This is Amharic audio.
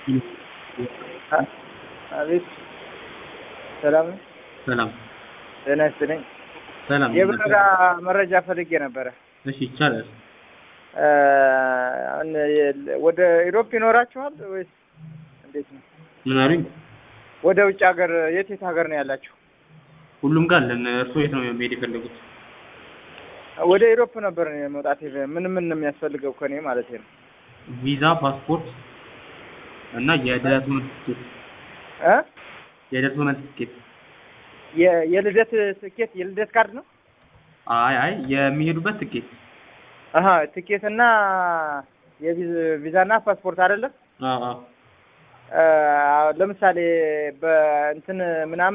አቤት ሰላም ነው? ሰላም ጤና ይስጥልኝ። ሰላም የበረራ መረጃ ፈልጌ ነበረ። እሺ ይቻላል። አሁን የ- ወደ ኢሮፕ ይኖራችኋል ወይስ እንዴት ነው? ምን አሉኝ? ወደ ውጭ ሀገር የት የት ሀገር ነው ያላችሁ? ሁሉም ጋር አለን። እርስዎ የት ነው መሄድ የፈለጉት? ወደ ኢሮፕ ነበር እኔ መውጣት የፈ- ምን ምን ነው የሚያስፈልገው ከኔ ማለት ነው? ቪዛ፣ ፓስፖርት እና የደረሰ መልስ ትኬት። እ የደረሰ መልስ ትኬት። የ- የልደት ትኬት የልደት ካርድ ነው? አይ አይ የሚሄዱበት ትኬት። አሀ ትኬት እና የቪዛ እና ፓስፖርት አይደለም? አዎ አዎ አ፣ ለምሳሌ በእንትን ምናምን